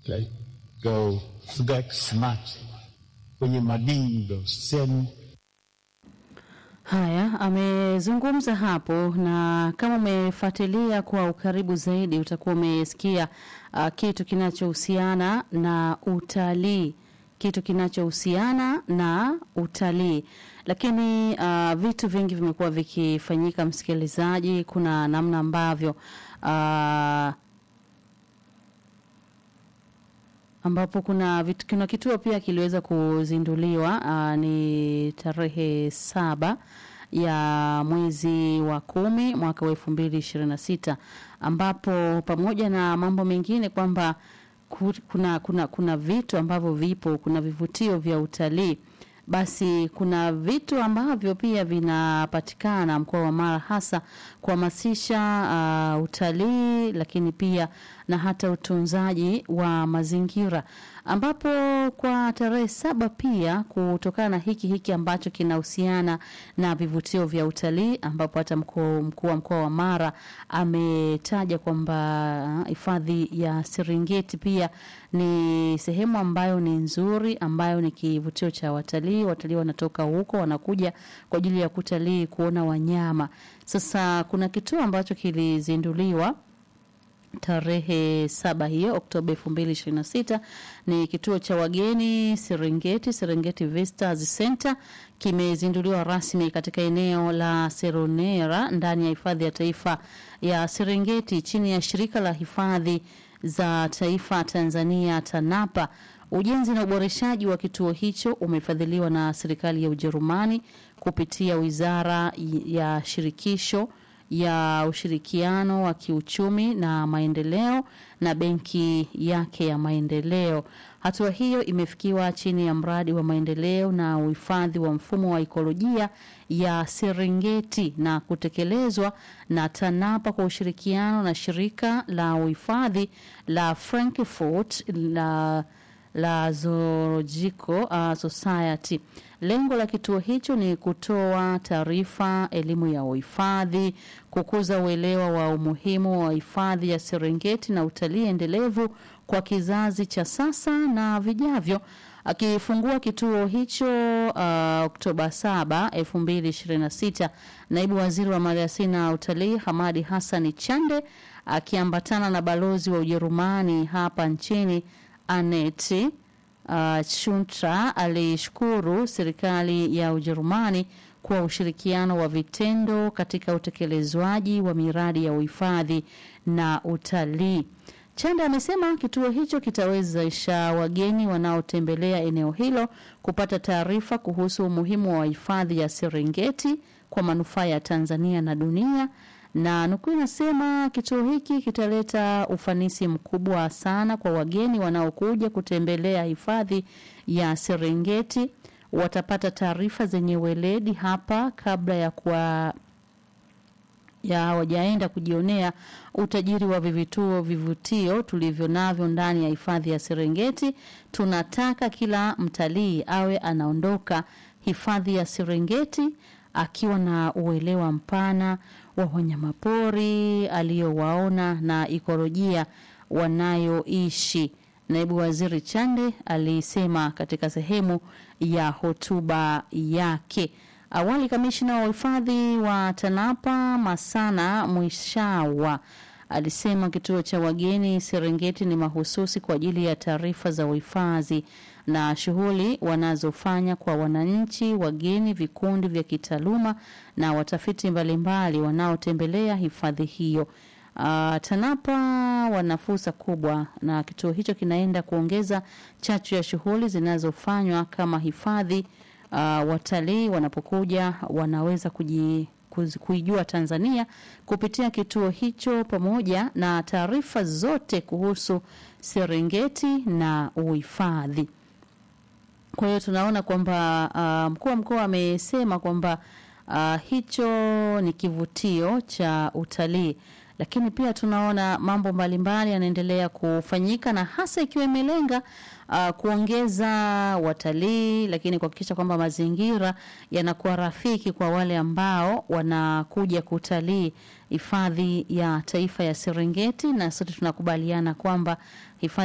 like go get smart kwenye madindo sehemu Haya, amezungumza hapo, na kama umefuatilia kwa ukaribu zaidi utakuwa umesikia uh, kitu kinachohusiana na utalii, kitu kinachohusiana na utalii. Lakini uh, vitu vingi vimekuwa vikifanyika, msikilizaji. Kuna namna ambavyo uh, ambapo kuna, vitu, kuna kituo pia kiliweza kuzinduliwa uh, ni tarehe saba ya mwezi wa kumi mwaka wa elfu mbili ishirini na sita ambapo pamoja na mambo mengine kwamba ku- kuna, kuna, kuna vitu ambavyo vipo, kuna vivutio vya utalii basi kuna vitu ambavyo pia vinapatikana mkoa wa Mara hasa kuhamasisha uh, utalii lakini pia na hata utunzaji wa mazingira ambapo kwa tarehe saba pia kutokana na hiki hiki ambacho kinahusiana na vivutio vya utalii ambapo hata mkuu mkuu wa mkoa wa Mara ametaja kwamba uh, hifadhi ya Serengeti pia ni sehemu ambayo ni nzuri ambayo ni kivutio cha watalii. Watalii wanatoka huko wanakuja kwa ajili ya kutalii kuona wanyama. Sasa kuna kituo ambacho kilizinduliwa tarehe saba hiyo Oktoba elfu mbili ishirini na sita ni kituo cha wageni Serengeti, Serengeti Visitors Center kimezinduliwa rasmi katika eneo la Seronera ndani ya hifadhi ya taifa ya Serengeti chini ya shirika la hifadhi za taifa Tanzania TANAPA. Ujenzi na uboreshaji wa kituo hicho umefadhiliwa na serikali ya Ujerumani kupitia wizara ya shirikisho ya ushirikiano wa kiuchumi na maendeleo na benki yake ya maendeleo. Hatua hiyo imefikiwa chini ya mradi wa maendeleo na uhifadhi wa mfumo wa ikolojia ya Serengeti na kutekelezwa na TANAPA kwa ushirikiano na shirika la uhifadhi la Frankfurt la la Zoological uh, Society. Lengo la kituo hicho ni kutoa taarifa, elimu ya uhifadhi, kukuza uelewa wa umuhimu wa hifadhi ya Serengeti na utalii endelevu kwa kizazi cha sasa na vijavyo. Akifungua kituo hicho uh, Oktoba 7, 2026, naibu waziri wa maliasili na utalii Hamadi Hassani Chande akiambatana na balozi wa Ujerumani hapa nchini Aneti uh, Chuntra alishukuru serikali ya Ujerumani kwa ushirikiano wa vitendo katika utekelezwaji wa miradi ya uhifadhi na utalii. Chanda amesema kituo hicho kitawezesha wageni wanaotembelea eneo hilo kupata taarifa kuhusu umuhimu wa hifadhi ya Serengeti kwa manufaa ya Tanzania na dunia na nukuu inasema kituo hiki kitaleta ufanisi mkubwa sana kwa wageni wanaokuja kutembelea hifadhi ya Serengeti. Watapata taarifa zenye weledi hapa kabla ya kwa ya hawajaenda kujionea utajiri wa vivituo vivutio tulivyo navyo ndani ya hifadhi ya Serengeti. Tunataka kila mtalii awe anaondoka hifadhi ya Serengeti akiwa na uelewa mpana wa wanyamapori aliyowaona na ikolojia wanayoishi. Naibu Waziri Chande alisema katika sehemu ya hotuba yake. Awali, kamishna wa uhifadhi wa TANAPA Masana Mwishawa alisema kituo cha wageni Serengeti ni mahususi kwa ajili ya taarifa za uhifadhi na shughuli wanazofanya kwa wananchi, wageni, vikundi vya kitaaluma na watafiti mbalimbali wanaotembelea hifadhi hiyo. Uh, TANAPA wana fursa kubwa na kituo hicho kinaenda kuongeza chachu ya shughuli zinazofanywa kama hifadhi. Uh, watalii wanapokuja wanaweza kuji kuijua Tanzania kupitia kituo hicho pamoja na taarifa zote kuhusu Serengeti na uhifadhi. Kwa hiyo tunaona kwamba uh, mkuu wa mkoa amesema kwamba uh, hicho ni kivutio cha utalii, lakini pia tunaona mambo mbalimbali yanaendelea kufanyika na hasa ikiwa imelenga uh, kuongeza watalii, lakini kuhakikisha kwamba mazingira yanakuwa rafiki kwa wale ambao wanakuja kutalii hifadhi ya taifa ya Serengeti, na sote tunakubaliana kwamba hifadhi